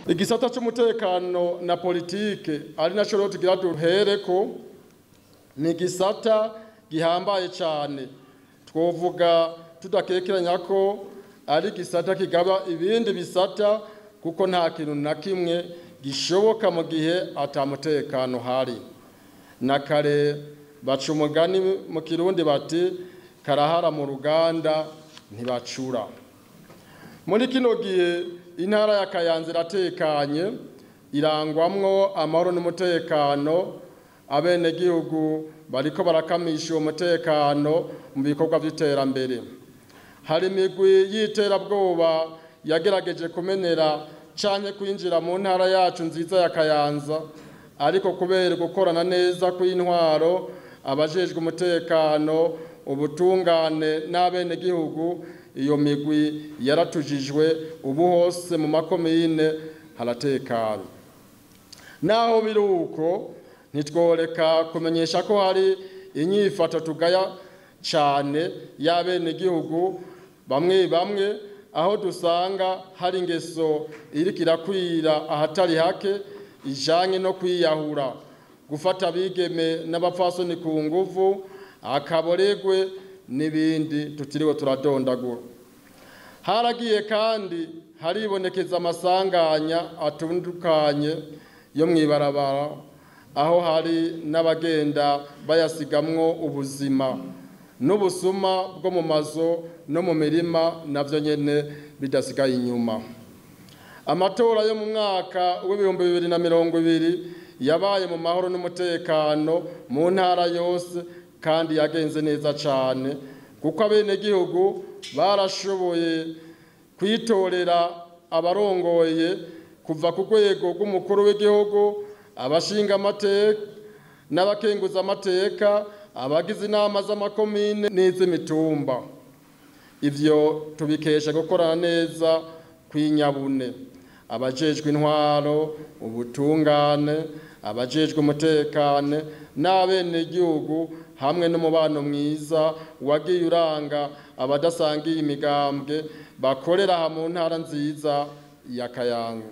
igisata cy'umutekano na politike ari nacyo rero tugira duhereko ni igisata gihambaye cyane twovuga tudakekeranya ko ari igisata kigaba ibindi bisata kuko nta kintu na kimwe gishoboka mu gihe atamutekano hari na kare baca umugani mu kirundi bati karahara mu ruganda ntibacura muri kino gihe intara ya kayanza iratekanye irangwamwo amahoro n'umutekano abenegihugu bariko barakamisha uwo mutekano mu bikorwa by'iterambere hari imigwi y'iterabwoba yagerageje kumenera canke kwinjira mu ntara yacu nziza ya kayanza ariko kubera gukorana neza kw'intwaro abajejwe umutekano ubutungane n'abenegihugu iyo migwi yaratujijwe ubu hose mu makomine haratekanye naho biri uko ntitworeka kumenyesha ko hari inyifato tugaya cyane y'abenegihugu bamwe bamwe aho dusanga hari ingeso iriko irakwira ahatari hake ijanye no kwiyahura gufata abigeme n'abapfasoni ku nguvu akaboregwe n'ibindi tutiriwe turadondagura haragiye kandi haribonekeza amasanganya atandukanye yo mw'ibarabara aho hari n'abagenda bayasigamwo ubuzima n'ubusuma bwo mu mazu no mu mirima navyo nyene bidasigaye inyuma amatora yo mu mwaka w'ibihumbi bibiri na mirongo ibiri yabaye mu mahoro n'umutekano mu ntara yose kandi yagenze neza cyane kuko abenegihugu barashoboye kwitorera abarongoye kuva ku rwego rw'umukuru w'igihugu abashinga amateka n'abakenguza amateka abagize inama z'amakomine n'iz'imitumba ivyo tubikesha gukorana neza kw'inyabune abajejwe intwaro ubutungane abajejwe umutekane n'abenegihugu hamwe n'umubano mwiza wagiye uranga abadasangiye imigambwe bakorera aha mu ntara nziza ya kayango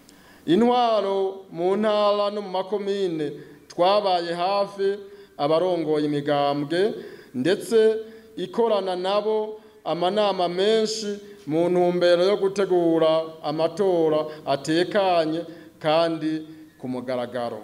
intwaro mu ntara no mu makomine twabaye hafi abarongoye imigambwe ndetse ikorana nabo amanama menshi mu ntumbero yo gutegura amatora atekanye kandi ku mugaragaro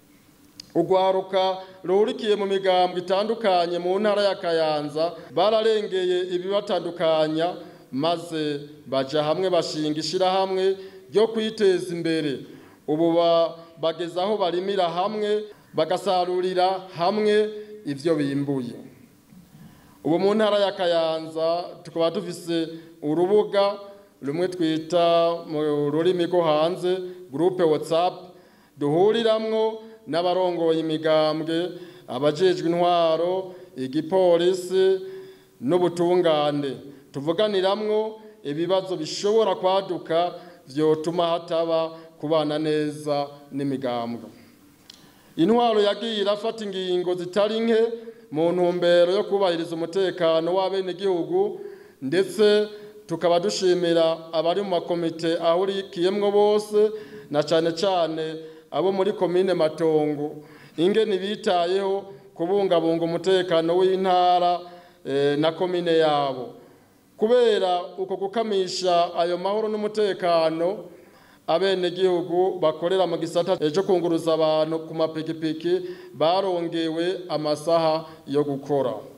urwaruka ruhurikiye mu migambwe itandukanye mu ntara ya kayanza bararengeye ibibatandukanya maze baja hamwe bashinga ishirahamwe ryo kwiteza imbere ubu bageze aho barimira hamwe bagasarurira hamwe ivyo bimbuye ubu mu ntara ya kayanza tukaba dufise urubuga rumwe twita mu rurimi rwo hanze gurupe whatsapp duhuriramwo n'abarongoye imigambwe abajejwe intwaro igipolisi n'ubutungane tuvuganiramwo ibibazo bishobora kwaduka vyotuma hataba kubana neza n'imigambwe intwaro yagiye irafata ingingo zitari nke mu ntumbero yo kubahiriza umutekano w'abenegihugu ndetse tukaba dushimira abari mu makomite ahurikiyemwo bose na cane cane abo muri komine matongo ingene bitayeho kubungabunga umutekano w'intara e, na komine yabo kubera uko gukamisha ayo mahoro n'umutekano abenegihugu bakorera mu gisata cyo kunguruza abantu ku mapikipiki barongewe amasaha yo gukora